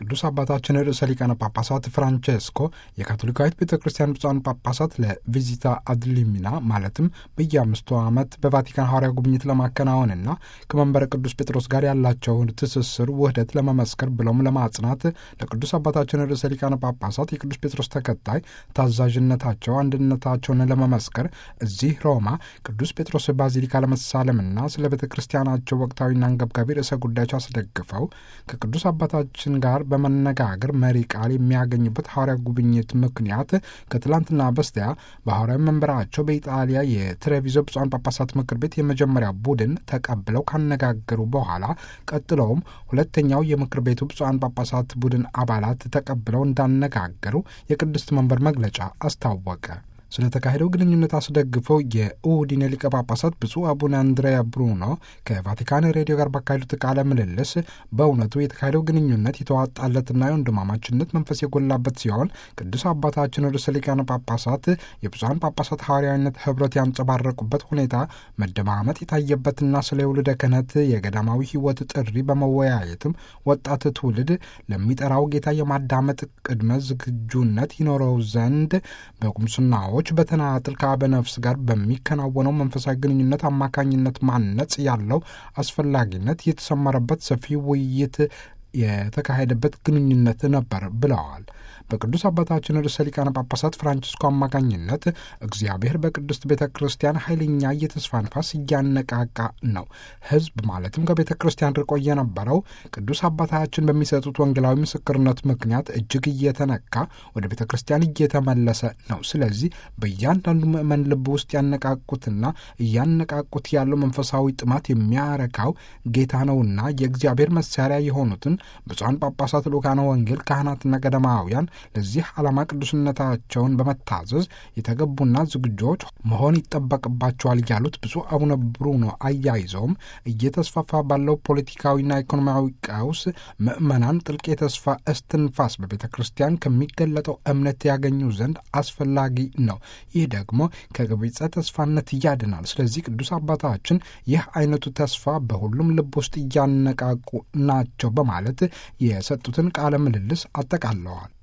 ቅዱስ አባታችን ርዕሰ ሊቃነ ጳጳሳት ፍራንቼስኮ የካቶሊካዊት ቤተ ክርስቲያን ብፁዓን ጳጳሳት ለቪዚታ አድሊሚና ማለትም በየአምስቱ ዓመት በቫቲካን ሐዋርያ ጉብኝት ለማከናወንና ከመንበረ ቅዱስ ጴጥሮስ ጋር ያላቸውን ትስስር ውህደት ለመመስከር ብለውም ለማጽናት ለቅዱስ አባታችን ርዕሰ ሊቃነ ጳጳሳት የቅዱስ ጴጥሮስ ተከታይ ታዛዥነታቸው አንድነታቸውን ለመመስከር እዚህ ሮማ ቅዱስ ጴጥሮስ ባዚሊካ ለመሳለምና ስለ ቤተ ክርስቲያናቸው ወቅታዊና አንገብጋቢ ርዕሰ ጉዳዮች አስደግፈው ከቅዱስ አባታችን ጋር በመነጋገር መሪ ቃል የሚያገኙበት ሐዋርያ ጉብኝት ምክንያት ከትላንትና በስቲያ በሐዋርያዊ መንበራቸው በኢጣሊያ የትሬቪዞ ብፁዓን ጳጳሳት ምክር ቤት የመጀመሪያ ቡድን ተቀብለው ካነጋገሩ በኋላ ቀጥለውም ሁለተኛው የምክር ቤቱ ብፁዓን ጳጳሳት ቡድን አባላት ተቀብለው እንዳነጋገሩ የቅድስት መንበር መግለጫ አስታወቀ። ስለ ተካሄደው ግንኙነት አስደግፈው የኡዲኔ ሊቀ ጳጳሳት ብፁዕ አቡነ አንድሬያ ብሩኖ ከቫቲካን ሬዲዮ ጋር ባካሄዱት ቃለ ምልልስ በእውነቱ የተካሄደው ግንኙነት የተዋጣለትና የወንድማማችነት መንፈስ የጎላበት ሲሆን ቅዱስ አባታችን ርዕሰ ሊቃነ ጳጳሳት የብፁዓን ጳጳሳት ሐዋርያዊነት ኅብረት ያንጸባረቁበት ሁኔታ መደማመጥ የታየበትና ስለ ውልደ ክህነት የገዳማዊ ሕይወት ጥሪ በመወያየትም ወጣት ትውልድ ለሚጠራው ጌታ የማዳመጥ ቅድመ ዝግጁነት ይኖረው ዘንድ በቁምስናዎች በተናጥል ከአበ ነፍስ ጋር በሚከናወነው መንፈሳዊ ግንኙነት አማካኝነት ማነጽ ያለው አስፈላጊነት የተሰመረበት ሰፊ ውይይት የተካሄደበት ግንኙነት ነበር ብለዋል። በቅዱስ አባታችን ርዕሰ ሊቃነ ጳጳሳት ፍራንቺስኮ አማካኝነት እግዚአብሔር በቅድስት ቤተ ክርስቲያን ኃይለኛ የተስፋ ንፋስ እያነቃቃ ነው። ሕዝብ ማለትም ከቤተ ክርስቲያን ርቆ የነበረው ቅዱስ አባታችን በሚሰጡት ወንጌላዊ ምስክርነት ምክንያት እጅግ እየተነካ ወደ ቤተ ክርስቲያን እየተመለሰ ነው። ስለዚህ በእያንዳንዱ ምዕመን ልብ ውስጥ ያነቃቁትና እያነቃቁት ያለው መንፈሳዊ ጥማት የሚያረካው ጌታ ነውና የእግዚአብሔር መሳሪያ የሆኑትን ብፁዓን ጳጳሳት፣ ልኡካነ ወንጌል፣ ካህናትና ገዳማውያን ለዚህ ዓላማ ቅዱስነታቸውን በመታዘዝ የተገቡና ዝግጆች መሆን ይጠበቅባቸዋል ያሉት ብፁዕ አቡነ ብሩኖ አያይዘውም እየተስፋፋ ባለው ፖለቲካዊና ኢኮኖሚያዊ ቀውስ ምዕመናን ጥልቅ የተስፋ እስትንፋስ በቤተ ክርስቲያን ከሚገለጠው እምነት ያገኙ ዘንድ አስፈላጊ ነው። ይህ ደግሞ ከገቢጸ ተስፋነት ያድናል። ስለዚህ ቅዱስ አባታችን ይህ አይነቱ ተስፋ በሁሉም ልብ ውስጥ እያነቃቁ ናቸው በማለት የሰጡትን ቃለ ምልልስ አጠቃለዋል።